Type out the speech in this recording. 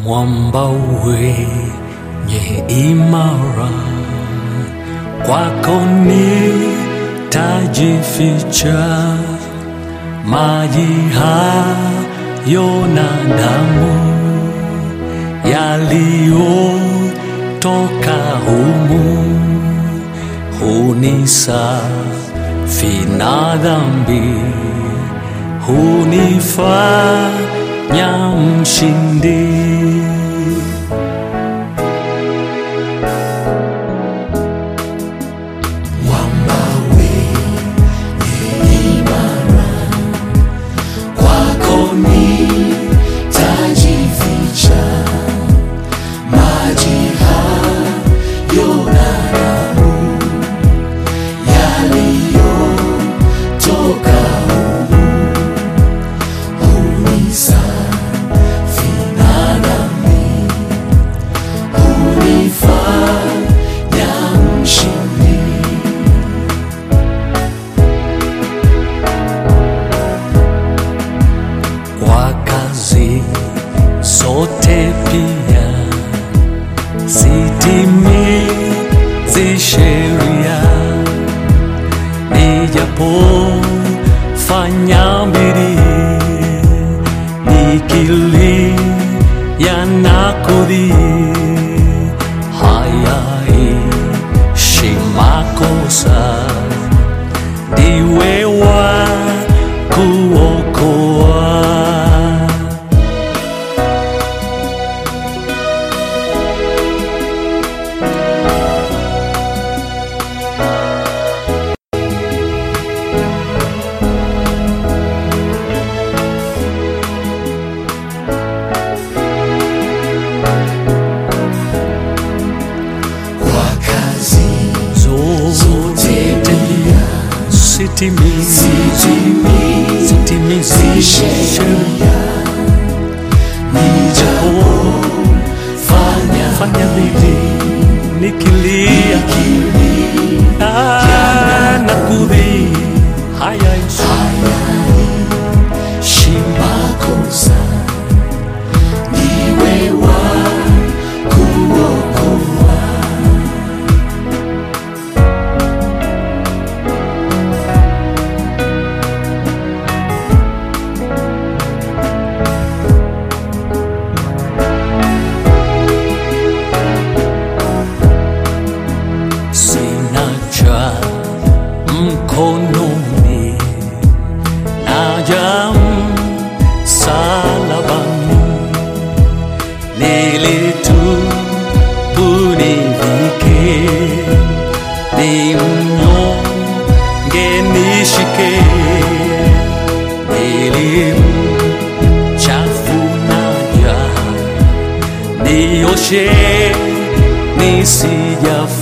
mwamba wenye imara, kwako nitajificha, maji hayo na damu yaliyotoka humu hunisafi na dhambi, hunifanya mshindi. kwako nitajificha, maji hayo na damu yaliyotoka humu hunisafi na dhambi, hunifanya mshindi. kwa kazi zote pia sitimizi sheria, nijapofanya bidii nikilia na kudhii, hayaishi makosa, ndiwe wa kuokoa. Kwa kazi zote pia sitimizi sitimizi sitimizi sheria sheria, nijapofanya fanya bidii nikilia Ah, na kudhii hayaishi makosa, ndiwe wa kuokoa. sina cha mkononi naja msalabani nilitubu nivike ni mnyonge nishike nilimchafunaja nioshe nisijafa